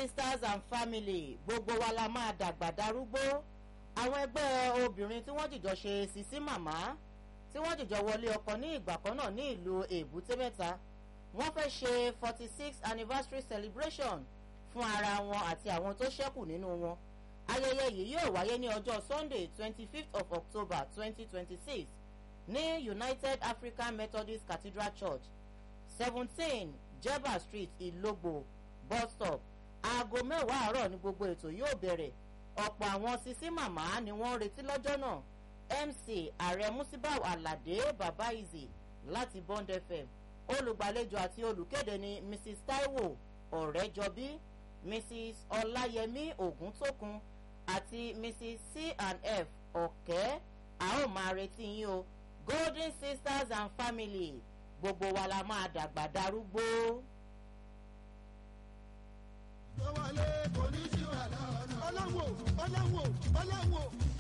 sisters and family gbogbo wa la máa dàgbà darúgbó àwọn ẹgbẹ́ obìnrin tí wọ́n jìjọ ṣe sisi màmá tí wọ́n jìjọ wọlé ọkọ ní ìgbà kan náà ní ìlú èbúté mẹ́ta wọ́n fẹ́ ṣe forty six anniversary celebration fún ara wọn àti àwọn tó ṣẹ́kù nínú wọn ayẹyẹ yìí yóò wáyé ní ọjọ́ sunday twenty fifth of october twenty twenty six ní united african methodist cathedral church seventeen jeba street ìlógbò bus stop aago mẹ́wàá àárọ̀ ní gbogbo ètò yóò bẹ̀rẹ̀ ọ̀pọ̀ àwọn sisi màmá ni wọ́n ń retí lọ́jọ́ náà mc ààrẹ musibau alade babaizi láti bond fm olùgbàlejò àti olùkéde ni mrs taiwo ọ̀rẹ́jọbí mrs ọláyẹmí ògúntókun àti mrs c and f ọ̀kẹ́ a ó máa retí yín o golden sisters and family gbogbo wa la máa dàgbà darúgbó. tó wọlé kò ní sí wàhálà ọ̀nà. ọlọ́wọ́ ọlọ́wọ́ ọlọ́wọ́.